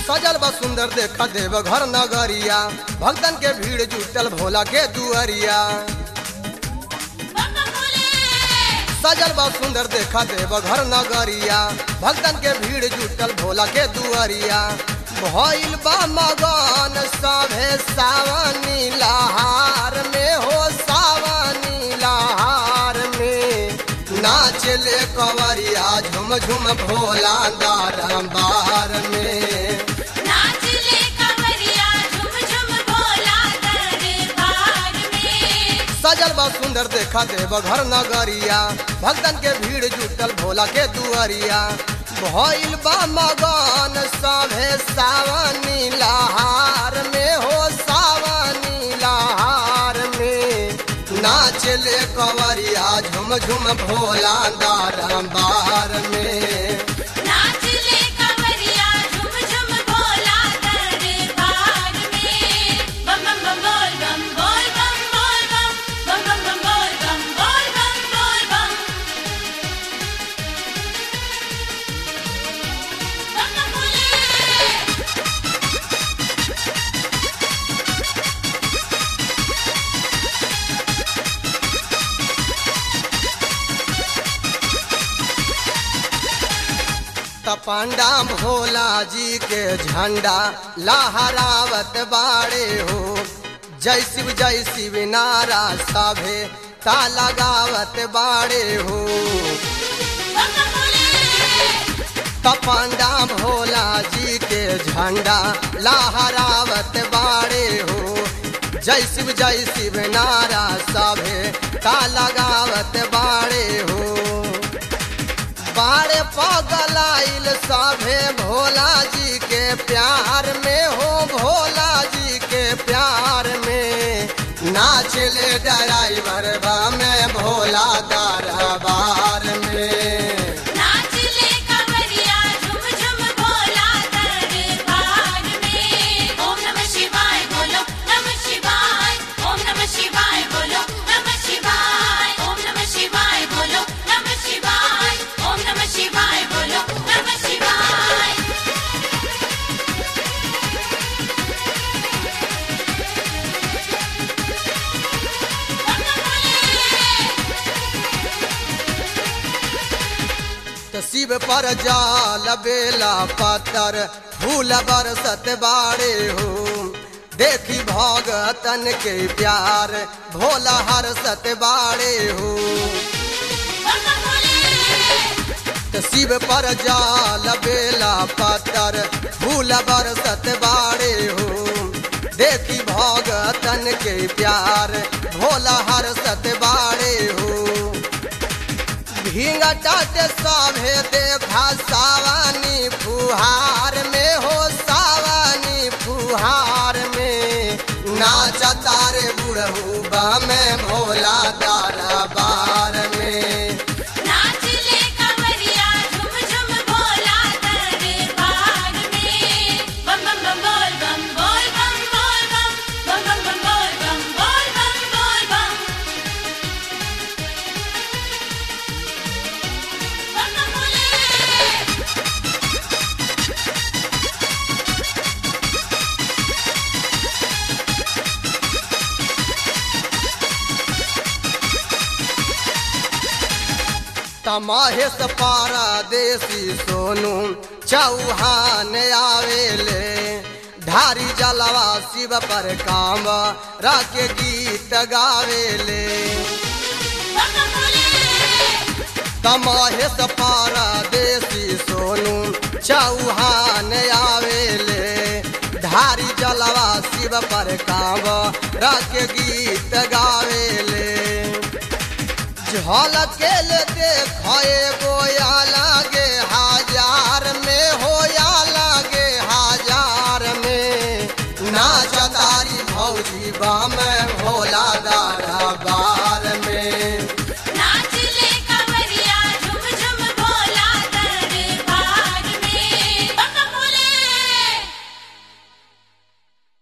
सजल बा सुंदर देखा देव घर नगरिया भक्तन के भीड़ जुटल भोला के दुआरिया सजल बा सुंदर देखा देव घर नगरिया भक्तन के भीड़ जुटल भोला के दुआरिया भइल बा मगन सभे सावनी लहार में हो सावनी लहार में नाचले कवरिया झुम झुम भोला दारंबार में नाचले कवरिया झुम झुम भोला दरबार में सजल बा सुंदर देखा देव घर नगरिया भक्तन के भीड़ जुटल भोला के दुआरिया भइल बा मगन सभे सावनी लहार में हो सावनी लहार में नाचले कवरिया झुम झुम भोला दारंबार में नाचले कवरिया झुम झुम भोला दरबार में बम बम बम बोल बम बोल बम बोल बम बम बम बम बोल बम बोल बम बोल बम बम बम बोले तपंडा भोला जी के झंडा लहरावत बाड़े हो जय शिव जय शिव नारा सभे ता लगावत बाड़े हो बम बम बोले तपंडा भोला जी के झंडा लहरावत बाड़े हो जय शिव जय शिव नारा सभे ता लगावत बाड़े हो बाड़े पगलाइल सभे भोला जी के प्यार में हो भोला जी के प्यार में नाचले ड्राइवर बा में भोला दरबार में नाचले कवरिया झुम झुम भोला दरबार में ओम नमः शिवाय बोलो नमः शिवाय ओम नमः शिवाय बोलो नमः शिवाय ओम नमः शिवाय बोलो नमः शिवाय ओम नमः शिवाय बोलो नमः शिवाय तो शिव पर जाल बेला पत्थर फूल बरसत बाड़े हो देखी भगतन के प्यार भोला हरसत बाड़े हो तो शिव पर जाल बेला पत्थर फूल बरसत बाड़े हो देखी भगतन के प्यार भोला हरसत बाड़े हो भींगा टाटे सभे देखा सावानी फुहार में हो सावानी फुहार में नाचा तारे बुढ़ऊ बा में भोला दारा बार में नाचले कवरिया झुम झुम भोला दरबार में बम बम बम बोल बम बोल बम बोल बम बम बम बम बोल बम बोल बम बोल बम बम बम बोले तमाहेश पारा देसी सोनू चौहान आवेले धारी जलवा शिव पर काम राके गीत गावेले बम बम बोले तमाहेश पारा देसी सोनू चौहान आवेले धारी जलवा शिव पर काम राके गीत गावेले झलकेल देखे गोया लागे हजार में होया लागे हजार में नाच तारी भौजी बा में भोला